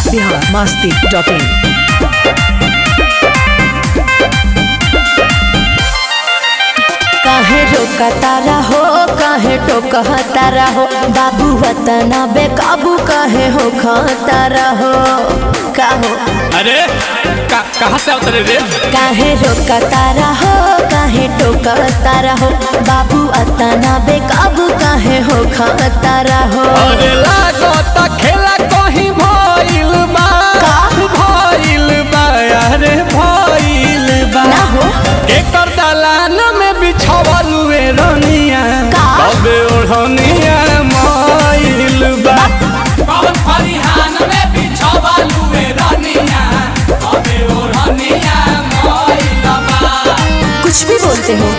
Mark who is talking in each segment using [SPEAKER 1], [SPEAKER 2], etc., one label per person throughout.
[SPEAKER 1] Bihar Masti dot in
[SPEAKER 2] काहे रोकतारा हो काहे टोकतारा हो बाबू वतना बेकाबू काहे हो खतारा हो का हो
[SPEAKER 3] अरे का, कहाँ से उतरे रे
[SPEAKER 2] काहे रोकतारा हो काहे टोकतारा हो बाबू अतना बेकाबू काहे हो खतारा हो
[SPEAKER 3] अरे लागत खेला कहीं भइल बा
[SPEAKER 2] का?
[SPEAKER 3] भइल बा अरे भइल बा
[SPEAKER 2] ना हो
[SPEAKER 3] एकर दलान में बिछावल वे रनिया
[SPEAKER 2] का?
[SPEAKER 3] तबे ओढ़निया मइल बा कौन फरिहान में बिछावल वे रनिया तबे ओढ़निया मइल बा
[SPEAKER 2] कुछ भी बोलते हो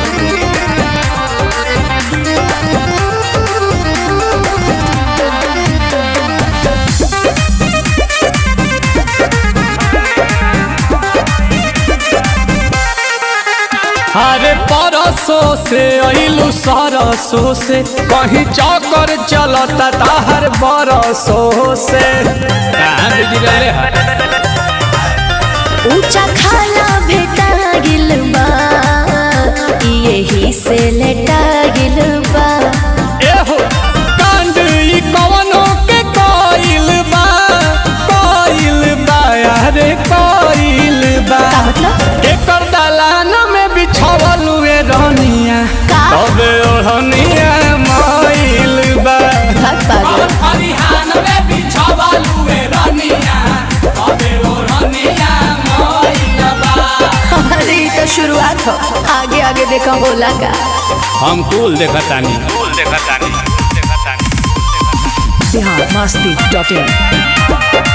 [SPEAKER 3] अरे परसों से अइलू सरसों से कहीं चौकर चलता ताहर बरसों से कहाँ बिजी रहले है
[SPEAKER 2] ऊंचा खाला भेटा गिल बा यही से लेटा गिल बा
[SPEAKER 3] एहो कांड ई कवनो के कोइल बा कोइल बा अरे कोइल बा
[SPEAKER 2] का मतलब
[SPEAKER 3] एकर दलान में बिछावल वे रनिया
[SPEAKER 2] का?
[SPEAKER 3] तबे ओढ़निया मइल बा
[SPEAKER 2] भाग पागल
[SPEAKER 3] फरिहान में बिछावल वे रनिया तबे ओढ़निया मइल बा
[SPEAKER 2] अरे ये तो शुरुआत हो आगे आगे देखा बोला का
[SPEAKER 3] हम कुल देखतानी कुल देखतानी
[SPEAKER 1] बिहार मस्ती डॉट इन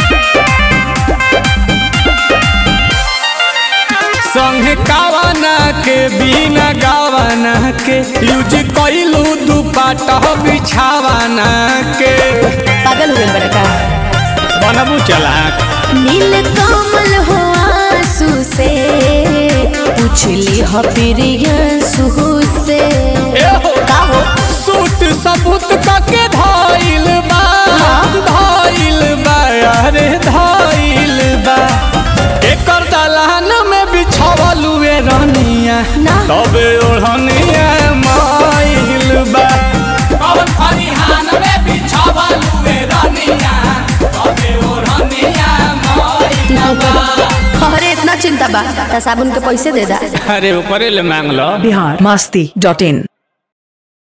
[SPEAKER 3] संग कावना के बिना गावना के यूज कइलू दुपट्टा बिछावना के
[SPEAKER 2] पागल हो गए बड़ा का
[SPEAKER 3] बनबू चला
[SPEAKER 2] नील कमल हो आंसू से पूछली हो प्रियंसू से का हो
[SPEAKER 3] सूट सबूत के धइल बा धइल बा अरे धइल बा एकर दलान में बिछावल वे रनिया
[SPEAKER 2] ना
[SPEAKER 3] तबे ओढ़निया माइल बा कौन फरिहान में बिछावल वे रनिया तबे ओढ़निया माइल बा
[SPEAKER 2] अरे इतना चिंता बा त साबुन के पैसे दे दा
[SPEAKER 3] अरे ऊपरे ले मांग लो
[SPEAKER 1] बिहार मस्ती डॉट इन